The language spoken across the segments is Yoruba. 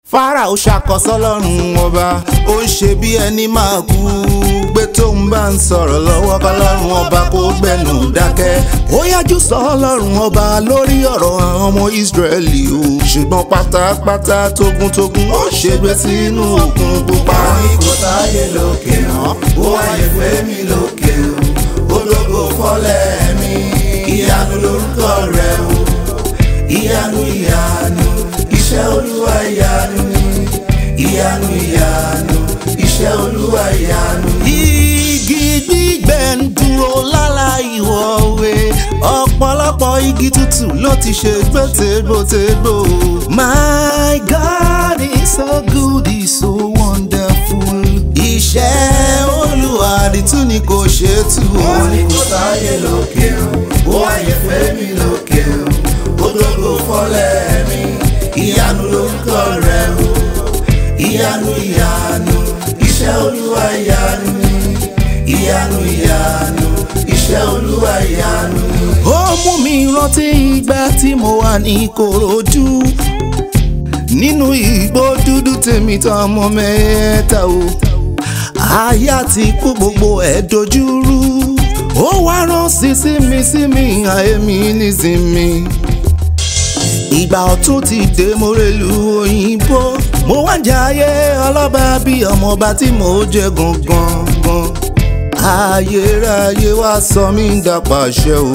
Fáráò ṣàkọsọ́ lọ́rùn ọba ó ń ṣe bí ẹni máa kú pé tóun bá ń sọ̀rọ̀ lọ́wọ́ kọ́lọ́run ọba kó gbẹ̀nù dákẹ́ ó yájú sọ ọlọ́run ọba lórí ọ̀rọ̀ àwọn ọmọ Ísírẹ́lì o ṣùgbọ́n pátápátá tógúntógún ó ṣègbè sínú òkun pupa. kò sáyé lókè hàn ó wáyé fẹ́mi lókè o ológo fọ́lẹ̀ mi ìyanu lórúkọ rẹ o ìyanu ìyanu iṣẹ́ olúwa ìyanu ni ìyanu ìyanu iṣẹ́ olúwa ìyanu ni. igi gbígbẹ ń dúró lálá ìwọ̀wé ọ̀pọ̀lọpọ̀ igi tútù ló ti ṣe gbòtégbòtégbò. My God is so good, he's so wonderful. Iṣẹ́ Olúwa àdìtú ni kò ṣe tú o. wọ́n ní kò sáyé lókè o ó wáyé fẹ́mi lókè o ológo fọ́lẹ̀ mi ìyanu lórúkọ rẹ o ìyanu ìyanu iṣẹ́ olúwa ìyanu ni ìyanu ìyanu iṣẹ́ olúwa ìyanu ni. ó mú mi rántí ìgbà tí mo wà ní Ìkòròdú nínú igbó dúdú tèmi tán ọmọ mẹ́ta o àyà ti kú gbogbo ẹ̀ dojúrú ó wá rán sí sí mi sí mi àyè mi nísìmí ìgbà ọ̀tún ti dé mo rèlú òyìnbó mo wá ń jayé ọlọ́ba bí ọmọọba tí mo jẹ gangan gan ayérayé wá sọ mí ń dapàṣẹ o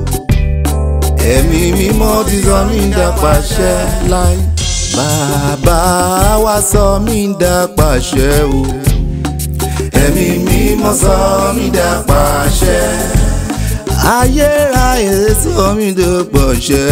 ẹ̀mí mímọ́ ti sọ mí ń dapàṣẹ láì bàbá wá sọ mí ń dapàṣẹ o ẹ̀mí mímọ́ sọ mí dapàṣẹ. ayérayé sọ mí ń dapàṣẹ.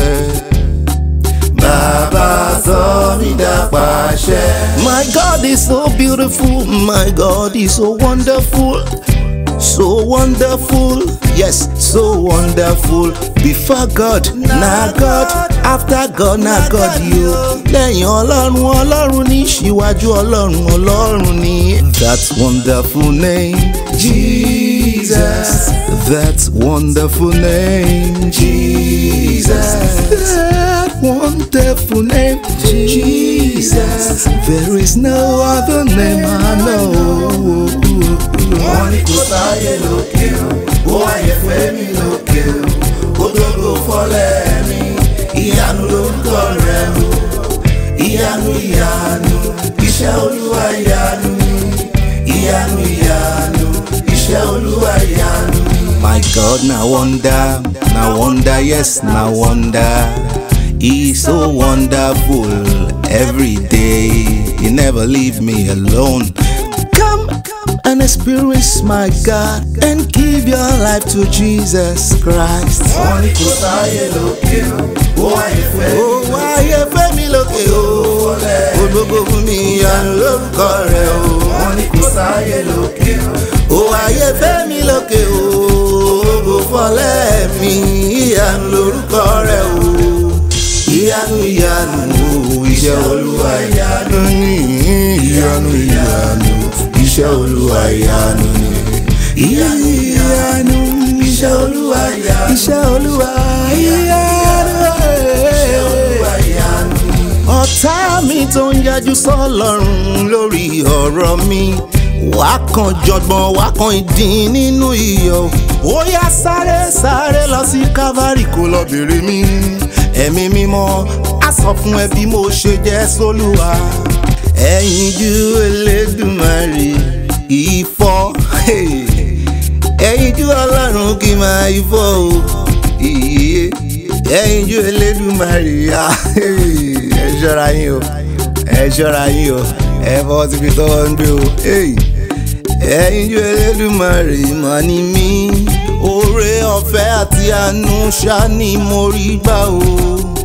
bàbá sọ mí dapàṣẹ. My God is so beautiful, my God is so wonderful, so wonderful, yes, so wonderful. Before God, na God, after God, na God you. Lẹ́yìn Ọlọ́run, Ọlọ́run ní síwájú Ọlọ́run, Ọlọ́run ní. That wonderful name, Jesus. That wonderful name, Jesus. That wonderful name, Jesus. There is no other name I know. wọ́n ní kò sáyé lókè o ó wáyé fẹ́mi lókè o ológo fọ́lẹ̀ mi ìyanu lórúkọ rẹ o ìyanu ìyanu iṣẹ́ olúwa ìyanu ni ìyanu ìyanu iṣẹ́ olúwa ìyanu ni. My God, na wonder, na wonder, yes, na wonder. He's so wonderful every day. He never leave me alone. Come and experience my God and give your life to Jesus Christ. wọ́n ní kò sáyé lókè o ó wáyé fẹ́mi Ó wáyé fẹ́mi lókè o, ológo fún mi ìyanu lórúkọ rẹ̀ o. wọ́n ní kò sáyé lókè o. Ó wáyé fẹ́mi lókè o, ológo fọlẹ́ mi ìyanu lórúkọ rẹ̀ o. Ìyanu ìyanu o, iṣẹ́ olúwa ìyanu ni. Ìyanu ìyanu, iṣẹ́ olúwa ìyanu ni. Ìyanu ìyanu, iṣẹ́ olúwa ìyanu. Iṣẹ́ olúwa ìyanu. Ọ̀tá mi tó ń yájú sọ́lọ́run lórí ọ̀rọ̀ mi wá kan jọgbọ́n wá kan ìdín nínú iyọ̀ ó yá sáré sáré lọ sí Calvary kó lọ bèrè mi ẹ̀mí mímọ́ á sọ fún ẹ bí mo ṣe jẹ́ sólúwa ẹ̀yin ju Elédùmarè ìfọ́ ẹ̀yin ju Ọlọ́run kì í máa ifọ́ o iye ẹ̀yin ju Elédùmarè ah, ẹ ṣọ́ra yín o ẹ ṣọ́ra yín o ẹ fọwọ́ síbi tọ́wọ́ ń gbé o ẹ̀yin ju Elédùmarè mà ní mí oore ọ̀fẹ́ àti àánú ṣá ni mo rí gbà o